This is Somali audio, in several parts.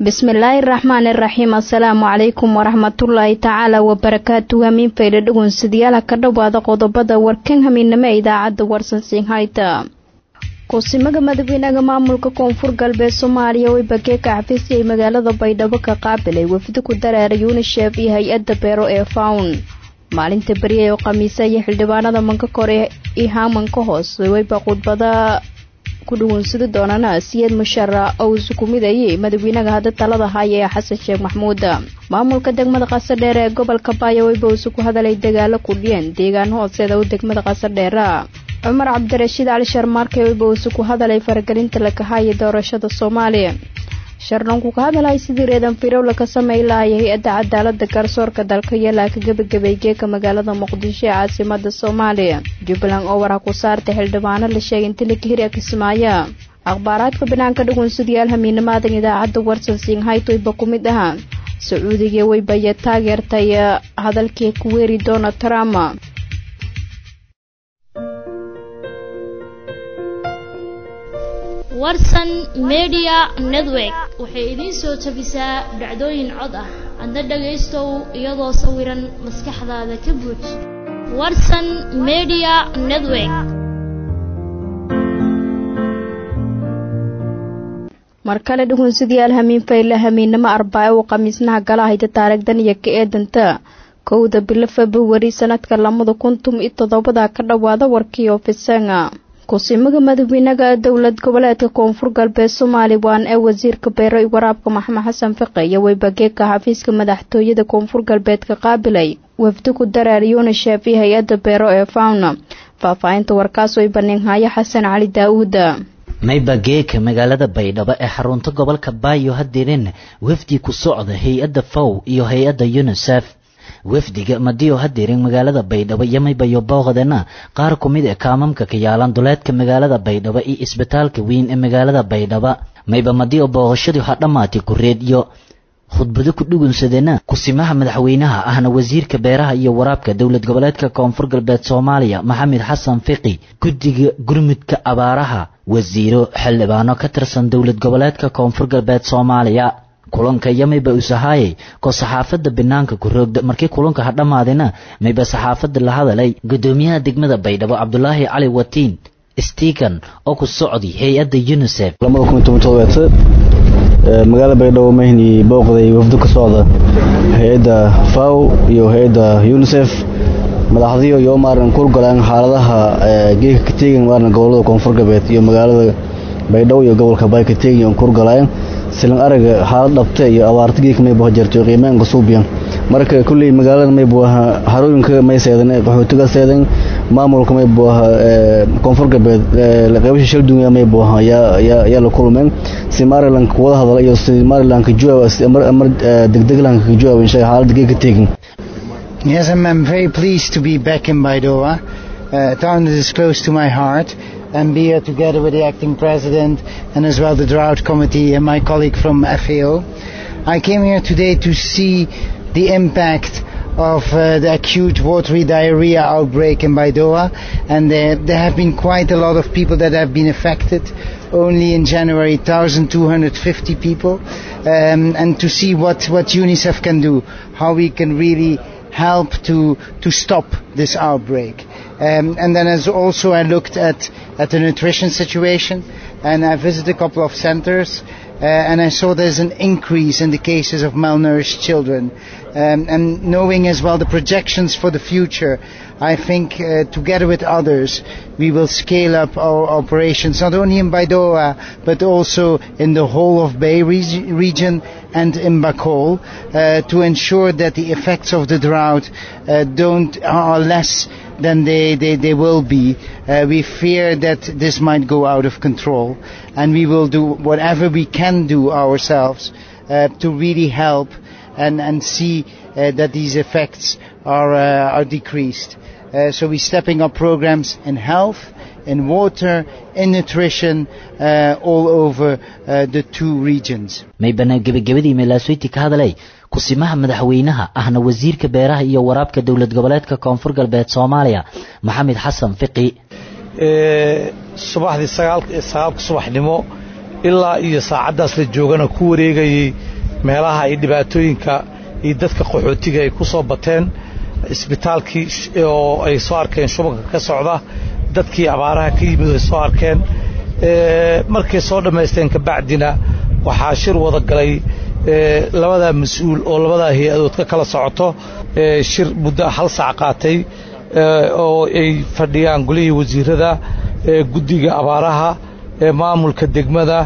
bismillaahi raxmaan iraxiim assalaamu calaykum waraxmatullaahi tacaala wabarakaatu hamiin faydha dhugunsidayaal ka dhowaada qodobada warkan hamiinamo ee idaacadda warsansiin hayta kusimaga madaxweynaha maamulka koonfur galbeed soomaaliya way bageeka xafiisyay magaalada baydhabo ka qaabilay wafdi ku dareera yunisheef iyo hay-adda beero ee fawn maalinta beriya oo khamiisa iyo xildhibaanada manka kore iyo haamanka hoose wayba khudbada ku dhugunsadi doonana siyad mushara oo isu ku midayay madaxweynaha hadda talada haya ee xasan sheekh maxmuud maamulka degmada qasadheer ee gobolka baaya wayba isu ku hadalay dagaalo kudhiyeen deegaan hooseeda u degmada qasadheera cumar cabdirashiid cali sharmaarke wayba isu ku hadalay faragelinta lakahaya doorashada soomaaliya sharlanku ka hadalay sidii reedan firowla ka samey lahaya hay-adda cadaalada garsoorka dalka yalaa ka gebagabay geeka magaalada muqdisho ee caasimada soomaaliya jubbaland oo wara ku saartay xildhibaano la sheegay inta la kahiri kismaayo akhbaaraadka banaanka dhugunsadayaal hamiinamaadan idaacadda warsan siinhaytoyba ku mid ahaa sacuudiga weybaya taageertay hadalkii ku weeri donald trump warsan media network waxay idiin soo tabisaa dhacdooyin cod ah adna dhagaystow iyadoo sawiran maskaxdaada ka buuj warsan media network mar kale dhugunsadayaal hamiin fayle hamiinnimo arbaaco uu khamiisnaha gala hayta taarigdan iyo ka eedanta kowda bilo februari sanadka lamada kuntum iyo toddobada ka dhowaada warkii ofisanga kusimaga madaxweynaha dowlad goboleedka koonfur galbeed somalilan ee wasiirka beero i waraabka maxamed xasan fiqe iyo weybageeka xafiiska madaxtooyada koonfur galbeedka qaabilay wafdi ku dareer yunisheef iyo hay-adda beero ee fawna faahfaahinta warkaas way baninhaayo xasan cali daa-uuda maybageeka magaalada baydhabo ee xarunta gobolka baayo hadirin wafdi ku socda hay-adda faw iyo hay-adda yunisef wafdiga madiyo hadirin magaalada baydhabo iyo maybayo booqdana qaar ku mid ee kaamamka ka yaalan duleedka magaalada baydhabo iyo isbitaalka weyn ee magaalada baydhaba mayba madiyo booqashadii ha dhammaatay kureed iyo khudbado ku dhugunsadena kusimaha madaxweynaha ahna wasiirka beeraha iyo waraabka dowlad goboleedka koonfur galbeed soomaaliya maxamed xasan fiqi guddiga gurmudka abaaraha wasiiro xildhibaano ka tirsan dowlad goboleedka koonfur galbeed soomaaliya kulanka iyo mayba usahaayay ko saxaafadda banaanka ku roogda markii kulanka ha dhammaadina mayba saxaafadda la hadalay guddoomiyaha degmada baydhabo cabdulaahi cali watiin stikan oo ku socday hay-adda unisef magaalada baydhabo mahni booqday wafdo ka socda hay-adda faw iyo hay-adda unisef madaxdiyo iyo maaran kurgalaan xaaladaha geeka kateegan maaran gobolada koonfur galbeed iyo magaalada baydhabo iyo gobolka bay kateegan on kurgalaan silan araga xaalad dhabte iyo abaarta geeka mayba jarto qiimaanka suubiyan marka kulley magaalada maybu aha harooyinka may seedan qaxootiga seedan maamulka maybu aha koonfur galbeed qaybasha shaldunya maybu aha yaa la kulmeen si maryland wada hadala iyo si maryland mar degdegland ka jawaab insha xaaladda geeka teegin Yes, I'm, I'm very pleased to be back in Baidoa, a town that is close to my heart, and be here together with the acting president and as well the drought committee and my colleague from FAO. I came here today to see the impact of uh, the acute watery diarrhea outbreak in Baidoa, and there, there have been quite a lot of people that have been affected. Only in January, 1,250 people, um, and to see what, what UNICEF can do, how we can really help to to stop this outbreak. Um, and then as also I looked at at the nutrition situation, and I visited a couple of centers, uh, and I saw there's an increase in the cases of malnourished children. Um, and knowing as well the projections for the future, I think uh, together with others we will scale up our operations not only in Baidoa but also in the whole of Bay re- region and in Bacol uh, to ensure that the effects of the drought uh, don't are less than they, they, they will be. Uh, we fear that this might go out of control and we will do whatever we can do ourselves uh, to really help and, and see uh, that these effects are, uh, are decreased. Uh, so we're stepping up programs in health, in water, in nutrition, uh, all over uh, the two regions. maybana gebagabadii meelaasweyti ka hadalay kusimaha madaxweynaha ahna wasiirka beeraha iyo waraabka dowlad goboleedka koonfur galbeed soomaaliya maxamed xasan fiqi subaxdii sagaalka subaxnimo ilaa iyo saacaddaas la joogana ku wareegayay meelaha ay dhibaatooyinka iyo dadka qaxootiga ay ku soo bateen isbitaalkii oo ay soo arkeen shubanka ka socda dadkii abaaraha ka yimid ay soo arkeen markay soo dhammaysteen kabacdina waxaa shir wada galay labadaa mas-uul oo labadaa hay-adood ka kala socoto shir muddo hal saac qaatay oo ay fadhiyaan golihii wasiirada guddiga abaaraha maamulka degmada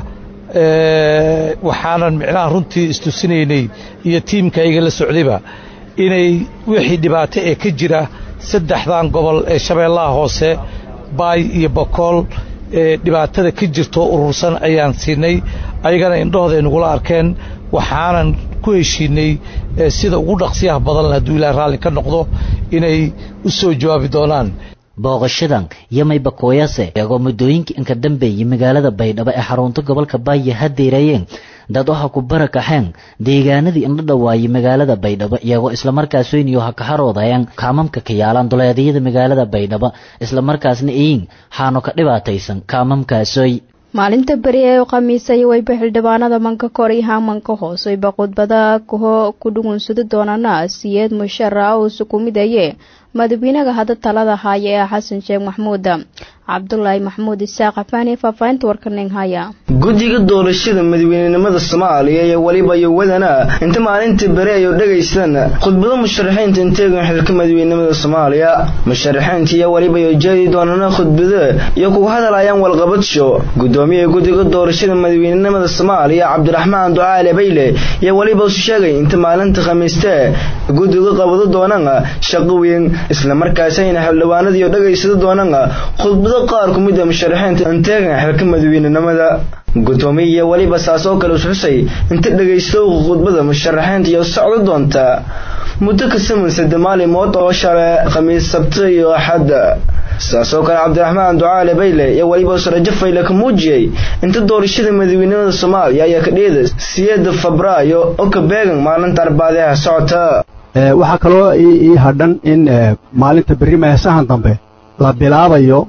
waxaanan micnaha runtii istusinaynay iyo tiimka iga la socdayba inay wixii dhibaato ee ka jira saddexdan gobol ee shabeellaha hoose baay iyo bokool ee dhibaatada ka jirto urursan ayaan siinay ayagana indhahooda ay nagula arkeen waxaanan ku heshiinay sida ugu dhaqsiyaha badan hadduu ilaah raalli ka noqdo inay u soo jawaabi doonaan booqashadan yamay bakooyase iyagoo muddooyinkii inka dambeeyey magaalada baydhabo ee xarunta gobolka baaya hadeerayeen dad waxa ku barakaxeen deegaanadii indho dhawaayey magaalada baydhabo iyagoo islamarkaas weyniyo ha kaharoodayeen kaamamka ka yaalaan duleedyada magaalada baydhabo islamarkaasna iyin xaano ka dhibaataysan kaamamkaasoy maalinta beri ee khamiisay wayba xildhibaanada manka kor iyo hamanka hoos wayba khudbada kuho ku dhugunsada doonana siyeed mushara uusu ku midaye madaxweynaha hadda talada haya ee xasan sheekh maxmuud cabdulaahi maxmuud isaaq afaani faahfaahinta warkaning haya guddiga doorashada madaxweynenimada soomaaliya iyo weliba yowadana inta maalintii beri ay dhegaystaan khudbado musharaxiinta inteegan xilka madaxweynenimada soomaaliya musharaxiinta iyo weliba yo jeedi doonana khudbado iyo kugu hadlayaan walqabadsho gudoomiyaha guddiga doorashada madaxweynenimada soomaaliya cabdiraxmaan ducaale bayle iyo weliba isu sheegay inta maalinta khamiiste guddiga qabado doonaan shaqo weyn islamarkaasayna xildhibaanadiiyo dhegaysada doonaan khudbado qaar ku mid a musharaxiinta inteegan xilka madaxweynenimada gudoomiya weliba saas oo kale isxusay inta dhegaysto khudbada musharaxiinta iyo socdo doonta muddo ka saman sadde maalimood oo shale khamiis sabti iyo axad saas oo kale cabdiraxmaan ducaale bayle iyo weliba sarajo fayle ka muujiyey inta doorashada madaxweynenimada soomaaliya ayaa ka dheeda siyeeda febraayo oo ka beegan maalinta arbaadeha socota waxaa kaloo ii hadhan in maalinta berri meesahan dambe la bilaabayo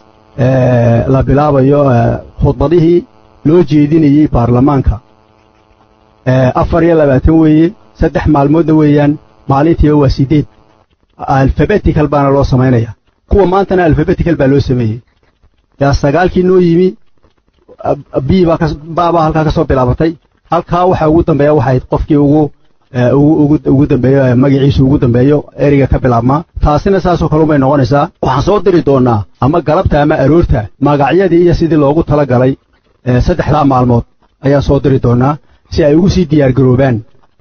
la bilaabayo khudbadihii loo jeedinayey baarlamaanka afar iyo labaatan weeye saddex maalmoodna weeyaan maalintiiba waa siddeed alfabetical baana loo samaynaya kuwa maantana alfabetical baa loo sameeyey yaa sagaalkii noo yimi b baabaa halkaa ka soo bilaabatay halkaa waxaa ugu dambeeya waxayd qofkii ugu ugu dambeeyo magaciisu ugu dambeeyo ereyga ka bilaabmaa taasina saasoo kale umay noqonaysaa waxaan soo diri doonnaa ama galabta ama aroorta magacyadii iyo sidii loogu tala galay saddexdaa maalmood ayaan soo diri doonnaa si ay ugu sii diyaargaroobaan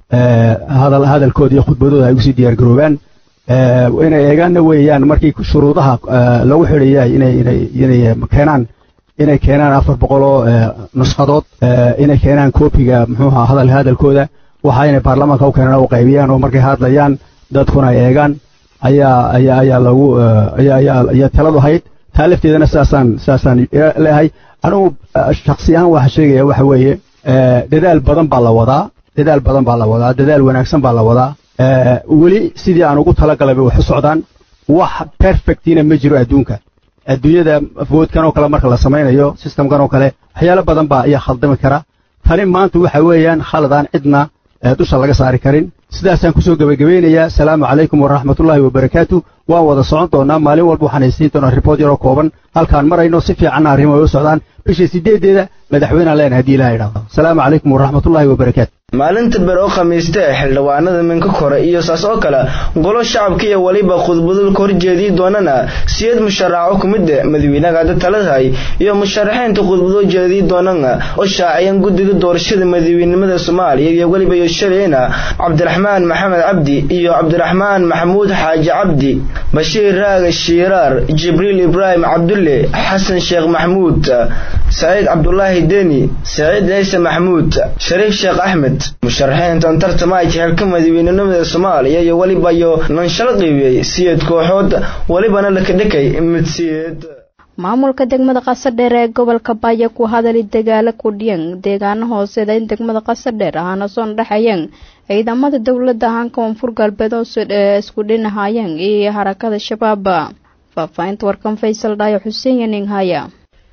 hadalkooda iyo khudbadooda ay ugu sii diyaargaroobaan inay eegaanna weeyaan markii shuruudaha lagu xidhayay inay keenaan inay keenaan afar boqoloo nushadood inay keenaan koobiga muxuuha hadal hadalkooda waxa inay baarlamaanka u keenaan u qaybiyaan oo markay hadlayaan dadkuna ay eegaan ayaa ayaa ayaa lagu ayaa ayaa ayaa taladu hayd taa lafteedana saasaan saasaan leeyahay anigu shaksi ahaan waxa sheegaya waxa weeye dadaal badan baa la wadaa dadaal badan baa la wadaa dadaal wanaagsan baa la wadaa weli sidii aan ugu talagalay bay wax u socdaan wax perfectina ma jiro adduunka adduunyada foodkan oo kale marka la samaynayo systemkan oo kale waxyaalo badan baa ayaa khaldami kara tani maanta waxa weeyaan khaladaan cidna dusha laga saari karin sidaasaan kusoo gebagabeynayaa asalaamu calaykum waraxmatullaahi wabarakaatu waan wada socon doonaa maalin walba waxaan haysiin doonaa ribood yaroo kooban halkaan marayno si fiicanna arrimo ay u socdaan bisha sideedeeda madaxweynaan leenahay haddii ilaha idhaahdo asalaamu calaykum waraxmatullaahi wabarakaatu maalinta ber oo khamiiste xildhibaanada minka kore iyo saas oo kale golo shacabka iyo weliba khudbado ka horjeedii doonana siyad musharaxo ku mid madaxweynaha hadda taladahay iyo musharaxiinta khudbado jeedii doonana oo shaaciyeen guddiga doorashada madaxweynenimada soomaaliya iyo weliba iyo shalayna cabdiraxmaan maxamed cabdi iyo cabdiraxmaan maxamuud xaaji cabdi bashiir raaga shiiraar jibriil ibraahim cabdulle xasan sheekh maxamuud saciid cabdulaahi deni saciid ciise maxamuud shariif sheekh axmed musharaxiintan tartamay xilka madaxweynenimada soomaaliya iyo weliba iyo nanshalo qiibiyey siyeed kooxood welibana lakadhakay mid siyeed maamulka degmada qasadheer ee gobolka baya ku hadali dagaalo kudhiyan deegaano hooseeda in degmada qasadheer ahaana soo dhexayeen ciidamada dowladda ahaan koonfur galbeed oo isku dhinahaayeen iyo harakada shabaab faahfaahinta warkan faysal dhaayo xuseen yaning haya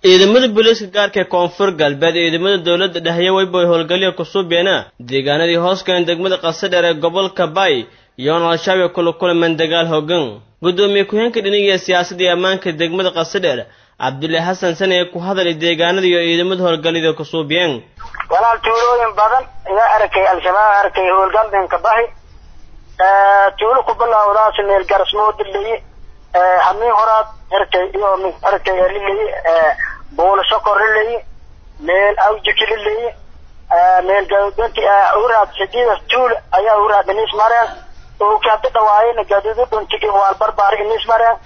ciidamada booliiska gaarka ee koonfur galbeed ee ciidamada dowladda dhexya weyboy howlgalyo kusuubeena deegaanadii hoos galeen degmada qasadheer ee gobolka bay iyoona al-shabaab kula kulmeen dagaal hoggan guddoomiye ku-heenka dhiniga siyaasadda iyo ammaanka degmada qasadheer cabdulle xasan sane ee ku hadalay deegaanada iyo ciidamada howlgalyada kusuubiyeen walaal tuulooyin badan ayaa arkay al-shabaab arkay howlgaldenka bahi tuulo ku bilawdaas meel garasmoodiley hamiin horaad arkay iyo arkay liley buulo sokor liley meel awjiki liley meel gadudanti uraad sidiida tuul ayaa uraad inis mareen ooki hadda dhawaayena gaduudu dhuntigi waal barbaar inis mareen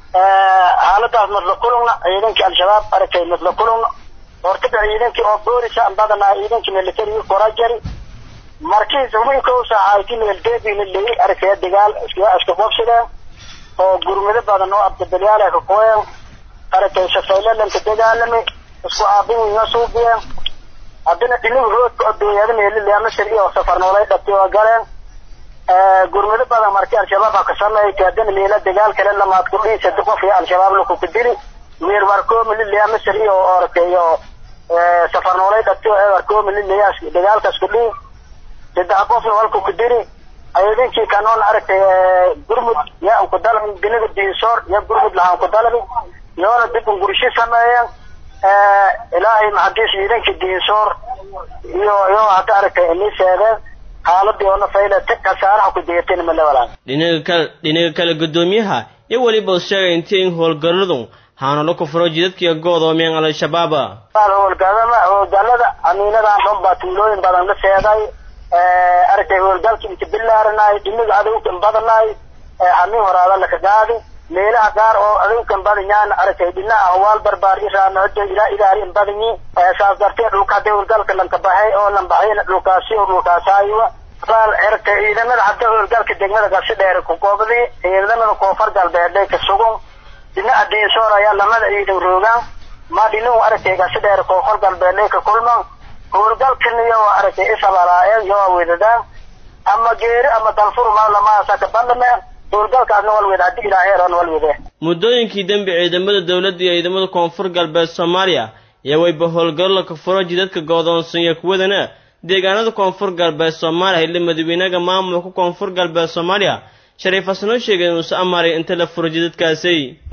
xaaladaas madla kulungna ciidankii al-shabaab arkay madla kulungna hortada ciidankii oo boolisa badanaa ciidankii militariga korajari markii hubinka u saaxayti meeldeedina leey arkaya dagaal iska qobsadeen oo gurmado badan oo abdabelyaal ka kooyeen arkay shafaylalanka dagaalamay isku aabin wiina suubiyeen haddana dhinigu roodka oo dooyada meelilea masir iyo safar noolay dhabtay oo galeen gurmado badan markii al-shabaab ka sameeyay haddana meela dagaal kale lamaad ku dhihi saddex qof iyo al-shabaab laku ku dili meer warkoomi lilea masir iyo orkayo safar noolay dhabtay oo warkoomi lilea dagaalkaas ku dhihi saddex qofna walku ku diri ciidankii kanoon aragtay gurmud yaa ku dalbin dinaga diinsoor yaa gurmud lahaan ku dalbi yoona dib ungurishi sameeyeen ilaahay maxadiis ciidankii diinsoor iyo iyo hadda aragtay inii sheegeen xaaladii oona faylata kasaaraha ku deerteen male walaan dhinaga kale dhinaga kale guddoomiyaha iyo weliba uu sheegay intii in howlgalladu haanalo ku furo jidadkiiyo goodoomiyeen al-shabaab howlgalada howlgalada amiinadan dhan baa tuulooyin badan la seeday aragtay howlgalkii inta bilaaranay dhiniga adowkan badanaay hamiin horaada laka gaadi meelaha qaar oo adowkan badanyaan aragtay dhinaca hawaal barbaar iraanodo ilaa ilaalin badanyi saas darteed dhulka hadda howlgalka lanka baxay oo lan baxayna dhulkaasi oo dhulkaasaayiwa walaal aragtay ciidamada hadda howlgalka degmada gasi dheer ku goobday ciidamada koonfur galbeed ka sugan dhinaca diinsoor ayaa lamada ciidan roogaan ma dhinahu aragtay gasi dheer koonfur galbeed ka kulmaan howlgalkan iyo aragtay isabalaayeen iyo wedadaan ama geeri ama danfur ma lamaasa ka bandhameen howlgalkaasna walwed haddii ilaaheeran walwede muddooyinkii dembi ciidamada dowladda iyo ciidamada koonfur galbeed soomaaliya iyo wayba howlgallo ka furo jidadka goodoonsan iyo kuwadana deegaanada koonfur galbeed soomaaliya xilli madaxweynaha maamulka koonfur galbeed soomaaliya shariif xasanoo sheegay inuusa amaaray inta la furo jidadkaasi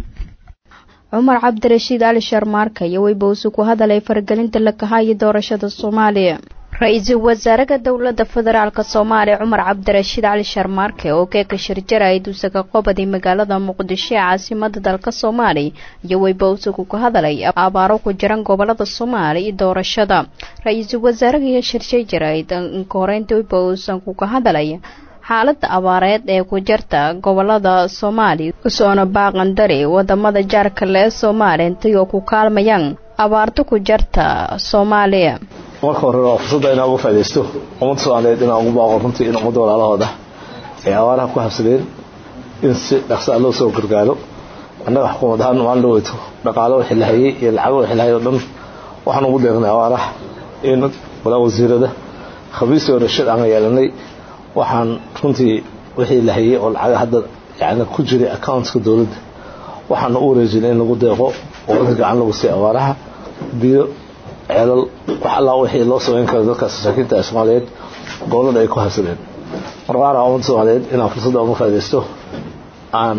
cumar cabdirashiid cali sharmaarka iyo weybawsi ku hadalay faragelinta la kahaayo doorashada soomaaliya ra-iisul wasaaraha dowladda federaalk soomaaliya cumar cabdirashiid cali sharmaarke oo keeka shirjara duusaka qobadi magaalada muqdisho ee caasimada dalka soomaaliya iyo weybawsigu ku hadalay abaaro ku jiran gobolada soomaaliya iyo doorashada ra-iisul wasaaraha iyo shirshay jarayd inka horeynta weybawsan kuka hadalay xaalada abaareed ee ku jirta gobolada soomaaliya usoona baaqandari wadamada jaarkale ee soomaaliya intay oo ku kaalmayaan abaarta ku jirta soomaaliya marka hore waa fursadda inaan uga faa'idaysto ummadda soomaaliyeed inaan ugu baaqo runtii in ummadda walaalahooda ay abaaraha ku habsadeen in si dhaqsaa loo soo gargaaro annaga xukuumad ahaan maalin dhaweyto dhaqaalo wixii la hayay iyo lacago wixii la hayay oo dhan waxaan ugu deeqnay abaaraha in walaa wasiirada khabiis iyo rashid aan yeelanay waxaan runtii wixii la hayay oo lacaga hadda yani ku jiray accountka dowladda waxaana u wareejinay in lagu deeqo oo in gacan lagu siiyo abaaraha biyo ceelal wax allaa wixii loo samayn karo dadkaas masaakiinta ee soomaaliyeed gobolada ay ku habsadeen marqaana ummadda soomaaliyeed inaan fursadda uga faa'idaysto aan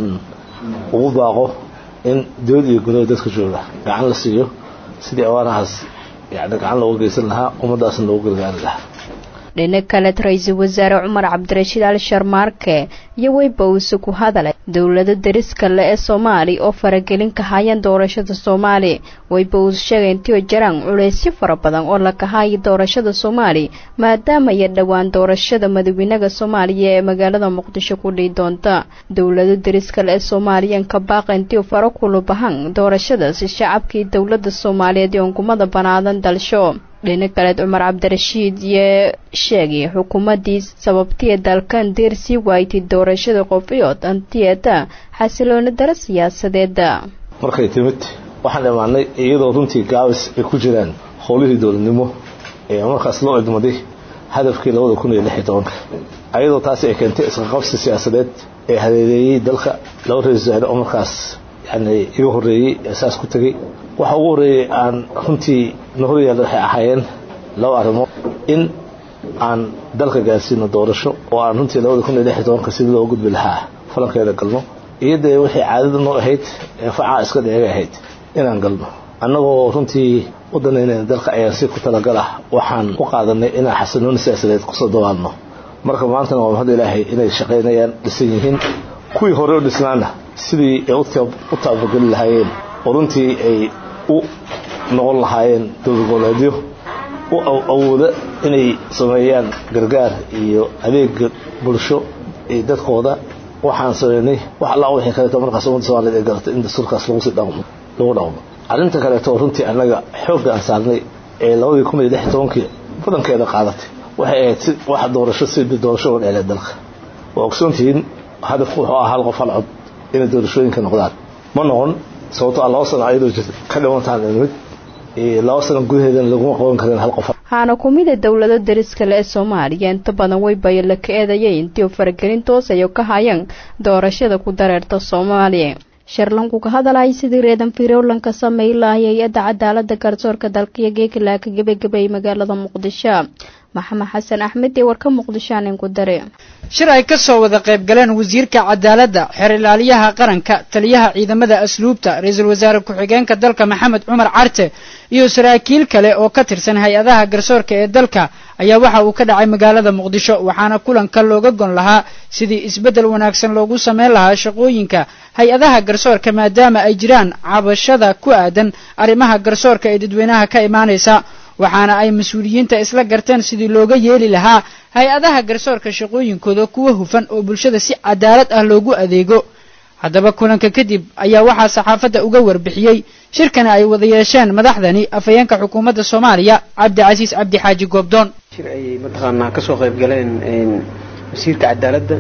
ugu baaqo in dowlad iyo gudaha dadka jooga gacan la siiyo sidii abaarahaas yani gacan looga geysan lahaa ummaddaasna loogu gargaari lahaa dhinac kaleed ra-iisul wasaare cumar cabdirashiid ali sharmaarke iyo weybawse ku hadalay dowlada dariska le ee soomaaliya oo faragelin ka hayaan doorashada soomaaliya weybawse sheegay intiio jiraan culeysyo fara badan oo la kahaayo doorashada soomaaliya maadaama iyo dhowaan doorashada madaxweynaha soomaaliya ee magaalada muqdisho ku dhihi doonta dowlada dariska le ee soomaaliya ka baaqa intiu faro kulubahan doorashadaasi shacabkii dowlada soomaaliyeed ee unkumada banaadan dalsho dhinac kaleed cumar cabdirashiid iyo sheegay xukuumadii sababtiya dalkan deer sii waaytay doorashada qofiyood antiyeeta xasilooni daro siyaasadeeda markay timid waxaan imaanay iyadoo runtii gaabis ay ku jiraan howlihii dowladnimo ee markaas loo idmaday hadafkii labada kun iyo lix iyo tobanka ayadoo taasi ay keentay isqaqabsi siyaasadeed ee hadeedeeyey dalka laba ra-isul wasaare oo markaas yani iga horreeyey ee saas ku tegey waxa ugu horreeyey aan runtii na horyaalla waxay ahaayeen laba arrimood in aan dalka gaarsiino doorasho oo aan runtii labada kun iyo lix iyo tobanka sidii loo gudbi lahaa falankeeda galno iyo dee waxay caadada noo ahayd ee facaa iska dheega ahayd inaan galno annagoo runtii u danaynayna dalka ayaan si ku talagal ah waxaan u qaadanay inaan xasanooni siyaasadeed kusoo dawaalno marka maantana waa mahad ilaahay inay shaqaynayaan dhisan yihiin kuwii hore u dhisnaana sidii ay u taabageli lahaayeen oo runtii ay u noqon lahaayeen dowlad goboleedyo u awooda inay sameeyaan gargaar iyo adeega bulsho iyo dadkooda waxaan sameynay wax alla wixii kaleeto markaas ummadda soomaaliyed ay garatay in dastuurkaas lagu sii dhaqmo lagu dhaqmo arrinta kaleeto runtii annaga xoogga aan saarnay ee labadii kun iyo lix iyo tobankii badankeeda qaadatay waxay ahayd si wax doorasho sidii doorasho uga dheclay dalka waa ogsoontihiin hadafku wuxuu ahaa hal qof hal cod inay doorashooyinka noqdaan ma noqon sababto a laba sano ayadoo jirta ka dhimantaan mid laba sano gudaheedana laguma qaban karin hal qof waxaana ku mid a dowlado dariska le ee soomaaliya inta badan waybayo la ka eedayay intii u faragelin toosayo ka hayaan doorashada ku dareerta soomaaliya sharlanku ka hadalay sidii reedan firowlanka sameey lahay hay-adda cadaalada garsoorka dalkaiyo geekilaa ka gebagabeeyay magaalada muqdisho maxamed xasan axmed ee warka muqdisho aanin ku dare shir ay ka soo wada qayb galeen wasiirka cadaaladda xeer ilaaliyaha qaranka taliyaha ciidamada asluubta ra-iisul wasaare ku-xigeenka dalka maxamed cumar carte iyo saraakiil kale oo ka tirsan hay-adaha garsoorka ee dalka ayaa waxa uu ka dhacay magaalada muqdisho waxaana kulanka looga gon lahaa sidii isbeddel wanaagsan loogu sameyn lahaa shaqooyinka hay-adaha garsoorka maadaama ay jiraan cabashada ku aadan arrimaha garsoorka ee dadweynaha ka imaanaysa waxaana ay mas-uuliyiinta isla garteen sidii looga yeeli lahaa hay-adaha garsoorka shaqooyinkooda kuwa hufan oo bulshada si cadaalad ah loogu adeego haddaba kulanka kadib ayaa waxaa saxaafadda uga warbixiyey shirkana ay wada yeesheen madaxdani afhayeenka xukuumadda soomaaliya cabdicasiis cabdi xaaji goobdoon shir ayay mataqaanaa ka soo qayb galeen wasiirka cadaaladda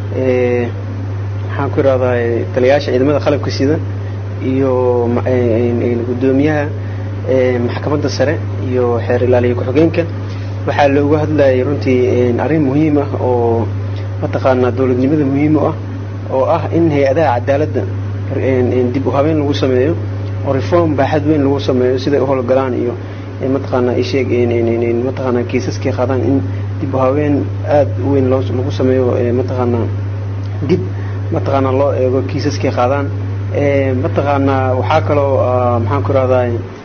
maxaan ku idhahdaa taliyayaasha ciidamada qalabka sida iyo guddoomiyaha maxkamadda sare iyo xeer ilaaliya ku-xigeenka waxaa looga hadlayay runtii arrin muhiim ah oo mataqaanaa dowladnimada muhiim u ah oo ah in hay-adaha cadaaladda dib u habeen lagu sameeyo oo reform baaxad weyn lagu sameeyo siday u howlgalaan iyo mataqaanaa isheeg mataqaanaa kiisaskay qaadaan in dib u habeen aad u weyn lagu sameeyo mataqaanaa dib mataqaanaa loo eego kiisaskay qaadaan mataqaanaa waxaa kaloo maxaan ku rahdaa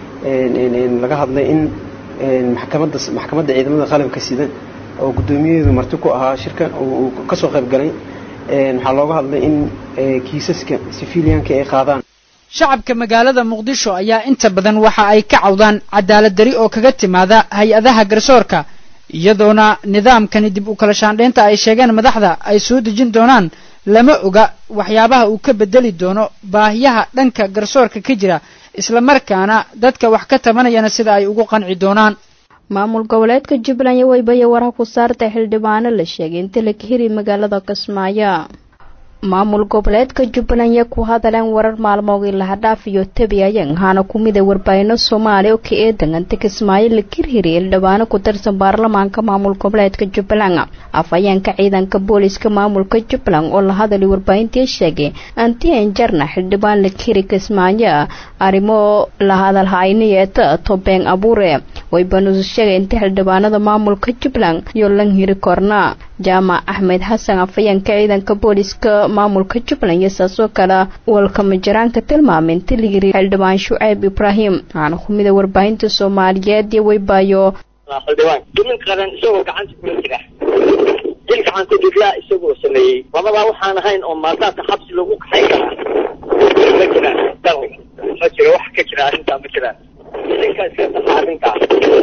laga hadlay in maxkamadda maxkamadda ciidamada qalabka sida oo guddoomiyaheedu marti ku ahaa shirka uu ka soo qayb galay waxaa looga hadlay in kiisaska sifiliyaanka ay qaadaan shacabka magaalada muqdisho ayaa inta badan waxa ay ka cawdaan cadaalad dari oo kaga timaada hay-adaha garsoorka iyadoona nidaamkani dib u kala shaandhaynta ay sheegeen madaxda ay soo dejin doonaan lama oga waxyaabaha uu ka bedeli doono baahiyaha dhanka garsoorka ka jira islamarkaana dadka wax ka tabanayana sida ay ugu qanci doonaan maamul goboleedka jubbaland iyo weybayo waraha ku saarta xildhibaano la sheegay inta la kahiri magaalada kismaayo maamul goboleedka jubbaland ya ku hadaleen warar maalmoogii lahadhaaf iyo tabiayan haana ku mida warbaahinno soomaali oo ka eedan anta kismaayo la kirhiri xildhibaano ku tirsan baarlamaanka maamul goboleedka jubbaland afhayeenka ciidanka booliska maamulka jubbaland oo la hadalay warbaahintii sheegay antian jarna xildhibaan la kiri kismaayo arrimo la hadalhayniyeeta tobeen abuure waybanusu sheegay inta xildhibaanada maamulka jubbaland iyo lanhiri korna jaamac axmed xasan afhayeenka ciidanka booliska maamulka jubbaland iyo saasoo kale walkamajaraanka tilmaamay inta la yiri xildhibaan shuceyb ibraahim waxaana ku mida warbaahinta soomaaliyeed iyo weybaayo xildhibaan dumin qaran isagoo gacanta kula jira dil gacan ku dhigla isagoo sameeyey labadaa waxaan ahayn oo maaldaadka xabsi lagu kaxayn karaa ma jiraan ma jiro wax ka jira arrintaa ma jiraan idinka iska saxa arrintaa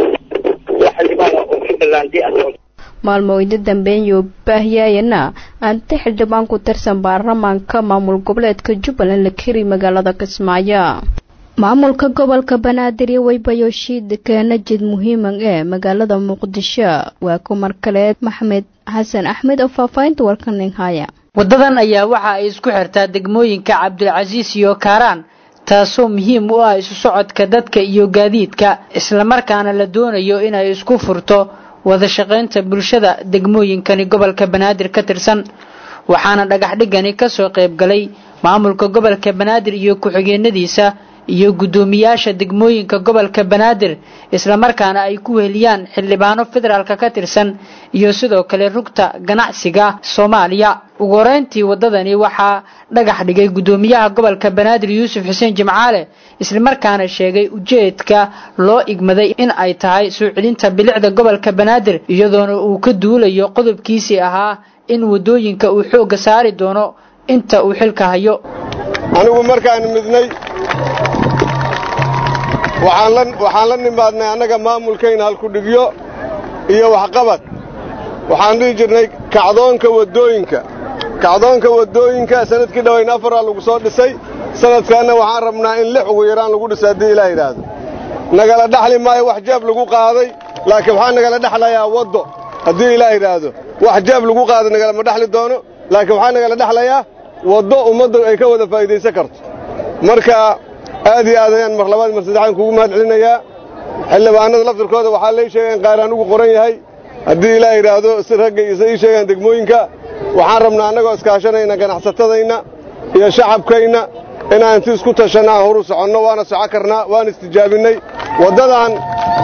waa xildhibaan oo jubbaland asoo maalmooyda dambeeyo baahyaayana anta xildhibaan ku tirsan baarlamaanka maamul goboleedka jubbaland la keri magaalada kismaayo maamulka gobolka banaadir iyo weybayo shiidka najid muhiiman ee magaalada muqdisho waa kumar kaleed maxamed xasan axmed oo faahfaahinta warkanin haya waddadan ayaa waxa ay isku xirtaa degmooyinka cabdilcasiis iyo kaaraan taasoo muhiim u ah isu socodka dadka iyo gaadiidka islamarkaana la doonayo inay isku furto wada shaqaynta bulshada degmooyinkani gobolka banaadir ka tirsan waxaana dhagax dhigani ka soo qayb galay maamulka gobolka banaadir iyo ku-xigeenadiisa iyo guddoomiyaasha degmooyinka gobolka banaadir islamarkaana ay ku weheliyaan xildhibaano federaalka ka tirsan iyo sidoo kale rugta ganacsiga soomaaliya ugu horeyntii waddadani waxaa dhagax dhigay guddoomiyaha gobolka banaadir yuusuf xuseen jimcaale islamarkaana sheegay ujeedka loo igmaday in ay tahay soo celinta bilicda gobolka banaadir iyadoona uu ka duulayo qodobkiisii ahaa in waddooyinka uu xoogga saari doono inta uu xilka hayo anigu markaan midnay waxaan la nimaadnay annaga maamulkayna halkudhigyo iyo waxqabad waxaan dhihi jirnay kacdoonka waddooyinka kacdoonka waddooyinka sanadkii dhowayn afaraa lagu soo dhisay sanadkaanna waxaan rabnaa in lix ugu yaraan lagu dhiso haddii ilaah yidhaahdo nagala dhaxli maayo wax jeeb lagu qaaday laakiin waxaa nagala dhexlayaa waddo haddii ilaah yidhaahdo wax jeeb lagu qaaday nagalama dhexli doono laakiin waxaa nagala dhexlayaa waddo ummadda ay ka wada faa'iidaysan karto marka aad iyo aad ayaan mar labaad mar saddexaan kugu mahad celinayaa xildhibaanada laftirkooda waxaa lay sheegay in qaaraan ugu qoran yahay haddii ilaah yidhaahdo si ragga isa ii sheegaan degmooyinka waxaan rabnaa annagoo iskaashanayna ganacsatadayna iyo shacabkayna inaan inti isku tashanna aan horu soconno waana soco karnaa waan istijaabinnay waddadan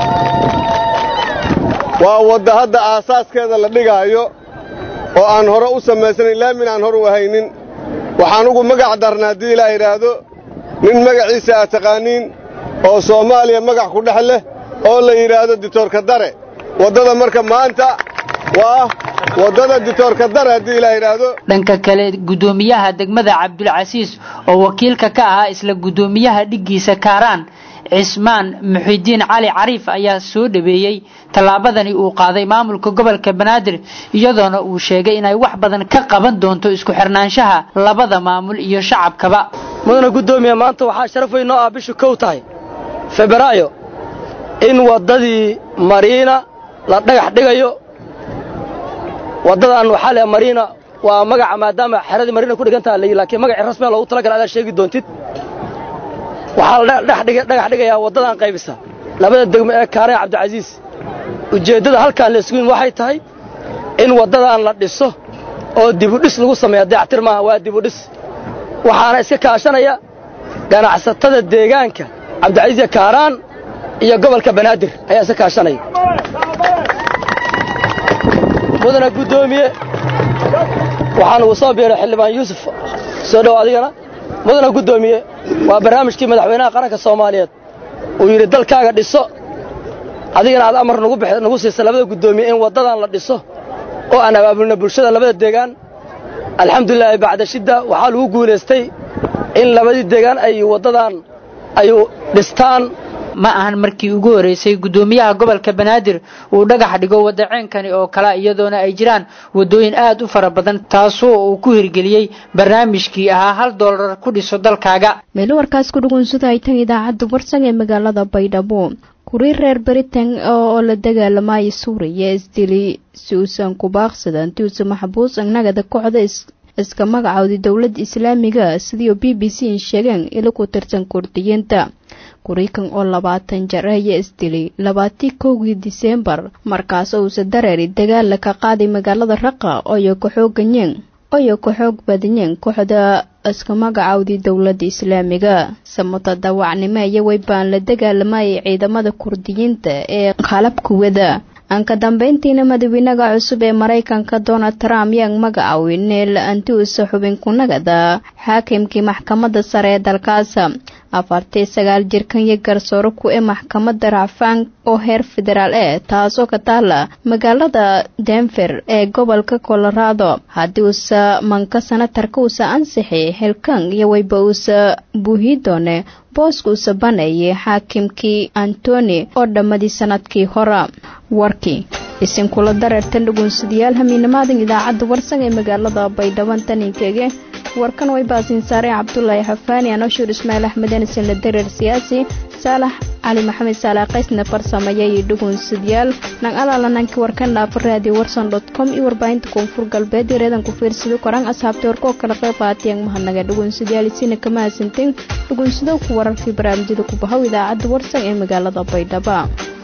waa wadda hadda aasaaskeeda la dhigaayo oo aan hore u samaysanayn laamin aan hor u ahaynin waxaan ugu magac darna haddii ilaa yidhaahdo nin magaciisa aad taqaaniin oo soomaaliya magac ku dhex leh oo la yidhaahdo ditoorka dare waddada marka maanta waa waddada ditoorka dare haddii ilaa yidhaahdo dhanka kale guddoomiyaha degmada cabdulcasiis oo wakiilka ka ahaa isla guddoomiyaha dhiggiisa kaaraan cismaan muxidiin cali cariif ayaa soo dhaweeyey tallaabadani uu qaaday maamulka gobolka banaadir iyadoona uu sheegay inay wax badan ka qaban doonto isku xirnaanshaha labada maamul iyo shacabkaba mudana guddoomiye maanta waxaa sharaf weyn noo ah bishu kow tahay febraayo in waddadii mariina la dhagax dhigayo waddadan waxaa le mariina waa magaca maadaama xeradii mariina ku dhigantaha layi laakiin magacii rasmiga loogu talagala adaa sheegi doontid waxaa la dhagax dhigayaa waddadan qaybisa labada degmo ee kaaree cabdicasiis ujeeddada halkaan la isguin waxay tahay in waddadan la dhiso oo dibudhis lagu sameeya dayactir maaha waa dibudhis waxaana iska kaashanaya ganacsatada deegaanka cabdicasiis kaaraan iyo gobolka banaadir ayaa iska kaashanaya mudana guddoomiye waxaan ugu soo biiray xildhibaan yuusuf soo dhow adigana mudana guddoomiye waa barnaamijkii madaxweynaha qaranka soomaaliyeed uu yidhi dalkaaga dhiso adigana aad amar nagu siisa labada guddoomiye in waddadan la dhiso oo aan abaabulna bulshada labada deegaan alxamdulilaahi bacda shidda waxaa lagu guulaystay in labadii deegaan ay waddadan ay dhistaan ma ahan markii ugu horeysay guddoomiyaha gobolka banaadir uu dhagax dhigo wadaceenkani oo kale iyadoona ay jiraan waddooyin aad u fara badan taasoo uu ku hirgeliyey barnaamijkii ahaa hal doolar ku dhiso dalkaaga meelo warkaas ku dhugunsada ay tan idaacadda warsan ee magaalada baydhabo kurii reer baritan oo la dagaalamaya suuriya isdili si uusan ku baaqsada intii uusa maxbuus annagada kooxda iska magacooday dowladda islaamiga sidii b b c sheegeen ila ku tirsan kurdiyiinta kuriikan oo labaatan jar ayaa isdilay labaatii kowgii diseembar markaas uusa dareeri dagaala ka qaaday magaalada raqa oyo ka xooganyeen oyo ka xoog badanyeen kooxda iska magacowdii dowladda islaamiga samata dawacnimo iyo weybaan la dagaalamayay ciidamada kurdiyiinta ee qalabkuwada aan ka dambeyntiina madaxweynaha cusub ee maraykanka donald trump yaan magacaawin neel antiusa xubin kunagada xaakimkii maxkamadda sare ee dalkaas afartii sagaal jirkan iyo garsooro ku ee maxkamadda racfaan oo heer federaal eh taasoo ka taala magaalada denver ee gobolka colorado haddii uusa manka sanatarka uusa ansixi xilkan iyo weyba uusa buuhi doone booska uusa baneeyay xaakimkii antoni oo dhammadii sanadkii hore warkii isinkula dareertan dhugunsadayaal hamiinamaadan idaacadda warsan ee magaalada baydhaban taninkege warkan way baasiin saareen cabdulaahi xafaani anoshuur ismaail axmed anisan la dareer siyaasi saalax cali maxamed saalax qaysna farsameeya iyo dhugunsadayaal nang alaalananki warkan dhaafa raadiyo warsan dot com iyo warbaahinta koonfur galbeed iyo reedan ku fiirsado koraan asxaabta warkoo kala qayb qaatiyang mahadnaga dhugunsadayaal isina kama hasanteen dhugunsado ku wararkii barnaamijyada ku bahow idaacadda warsan ee magaalada baydhaba